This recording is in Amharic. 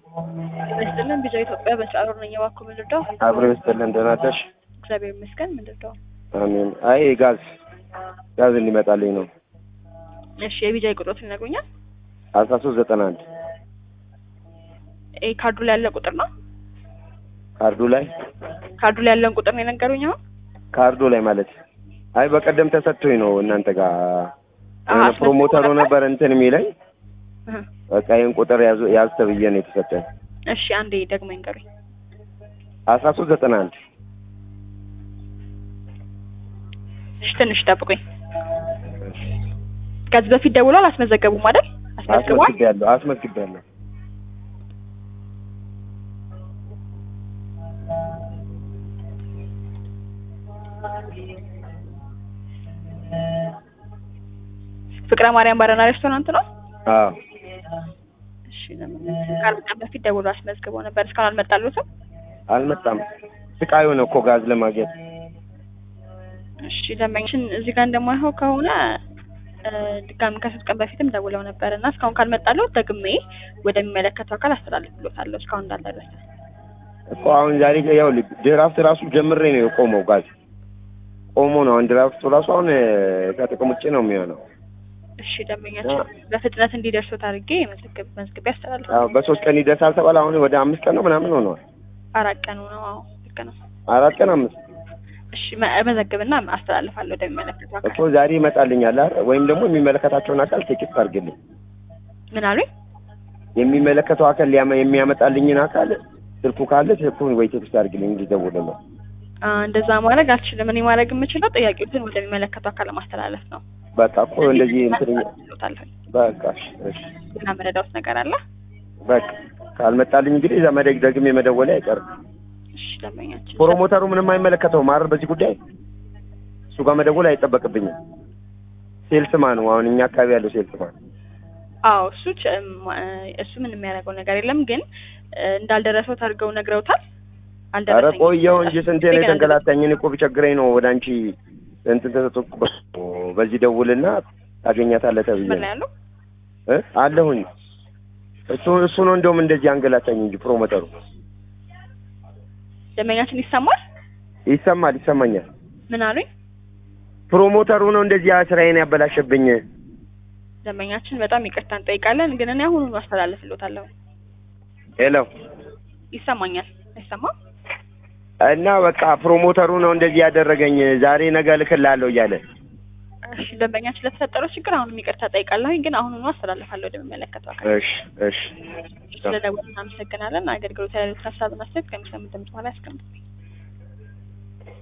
ይመስልን ቢዛ ኢትዮጵያ በሰዓሩ ነኝ እባክዎ ምን ልርዳው? አብሮ ይስጥልን ደህና ነሽ? እግዚአብሔር ይመስገን ምን ልርዳው? አሜን። አይ ጋዝ ጋዝ እንዲመጣልኝ ነው። እሺ የቢጃይ ቁጥሮት ይነግሩኛል? አስራ ሶስት ዘጠና አንድ ይሄ ካርዱ ላይ ያለ ቁጥር ነው? ካርዱ ላይ ካርዱ ላይ ያለውን ቁጥር ነው የነገሩኝ አሁን? ካርዱ ላይ ማለት አይ በቀደም ተሰጥቶኝ ነው እናንተ ጋር አዎ፣ የሆነ አስመዝግቦ ፕሮሞተሩ ነበር? ነበር እንትን የሚለኝ እህ። በቃ ይህን ቁጥር ያዙ ያዝ ተብዬ ነው የተሰጠኝ። እሺ አንዴ ደግሞ ይንገሩኝ። አስራ ሶስት ዘጠና አንድ እሺ ትንሽ ጠብቁኝ። ከዚህ በፊት ደውሏል አስመዘገቡም አይደል? አስመዝግቧል? አስመዝግቤያለሁ አስመዝግቤያለሁ። ፍቅረ ማርያም ባረና ሬስቶራንት ነው? አዎ እሺ ለምን ከአርብ ቀን በፊት ደውሎ አስመዝግበው ነበር እስካሁን አልመጣሉትም? አልመጣም። ስቃዩ ነው እኮ ጋዝ ለማግኘት እሺ ደንበኛችን እዚህ ጋር እንደማይሆን ከሆነ እ፣ ድጋሚ ከሶስት ቀን በፊትም ደውለው ነበር እና እስካሁን ካልመጣለው ደግሜ ወደሚመለከተው አካል አስተላልፍሎታለሁ እስካሁን እንዳልደረሰ። እኮ አሁን ዛሬ ያው ድራፍት ራሱ ጀምሬ ነው የቆመው ጋዝ ቆሞ ነው አሁን ድራፍቱ ራሱ አሁን እ፣ ከጥቅም ውጭ ነው የሚሆነው። እሺ ደንበኛችን በፍጥነት እንዲደርሱት አድርጌ መዝግብ መዝግቤ አስተላልፍ አዎ በሶስት ቀን ይደርሳል ተባለ። አሁን ወደ አምስት ቀን ነው ምናምን ሆነዋል። አራት ቀኑ ነው። አዎ ልክ ነው። አራት ቀን አምስት እሺ መ- መዘግብና አስተላልፋለሁ ወደሚመለከተው እኮ አካል። ዛሬ ይመጣልኛል አይደል? ወይም ደግሞ የሚመለከታቸውን አካል ቴክስት አድርግልኝ። ምን አሉኝ? የሚመለከተው አካል ሊያመ- የሚያመጣልኝን አካል ስልኩ ካለ ስልኩን ወይ ቴክስት አድርግልኝ እንዲደውልልኝ። አ፣ እንደዛ ማድረግ አልችልም። እኔ ማድረግ የምችለው ጥያቄዎችን ወደሚመለከተው አካል ማስተላለፍ ነው። በቃ እኮ እንደዚህ እንትን አስተላልፍሎታለሁ። በቃ እሺ፣ እሺ ሌላ መረዳውት ነገር አለ? በቃ ካልመጣልኝ እንግዲህ እዛ መደግ ደግሜ መደወሌ አይቀርም። እሺ ደንበኛችን ፕሮሞተሩ ምንም አይመለከተውም አይደል? በዚህ ጉዳይ እሱ ጋር መደወል አይጠበቅብኝም። ሴልስማ ነው አሁን እኛ አካባቢ ያለው ሴልስማ አዎ እሱ ቸ- ም- እሱ ምን የሚያደርገው ነገር የለም ግን እ፣ እንዳልደረሰው አድርገው ነግረውታል። ኧረ አልደረሰኝም። ቆየሁ እንጂ ስንቴ ነው እንደገና የተንገላታኝ። እኔ እኮ ቢቸግረኝ ነው ወደ አንቺ እንትን ተሰጥቶ በዚህ ደውልና ታገኛታለህ ተብዬ ምን ነው ላይ ያሉ እ አለሁኝ እሱ እሱ ነው እንደውም እንደዚህ አንገላታኝ እንጂ ፕሮሞተሩ ደንበኛችን ይሰማል? ይሰማል ይሰማኛል። ምን አሉኝ? ፕሮሞተሩ ነው እንደዚህ ስራዬን ያበላሸብኝ። ደንበኛችን በጣም ይቅርታ እንጠይቃለን፣ ግን እኔ አሁኑኑ አስተላልፍሎታለሁ። ሄሎ ይሰማኛል? አይሰማም? እና በቃ ፕሮሞተሩ ነው እንደዚህ ያደረገኝ። ዛሬ ነገ እልክልሃለሁ እያለ እሺ ደንበኛችን ለተፈጠረው ችግር አሁንም ይቅርታ ጠይቃለሁ፣ ግን አሁኑኑ አስተላልፋለሁ ወደሚመለከተው አካል። እሺ እሺ ስለደወሉ እናመሰግናለን። አገልግሎት ያሉት ሀሳብና አስተያየት ከሚሰሙት ድምጽ በኋላ ያስቀምጡልኝ።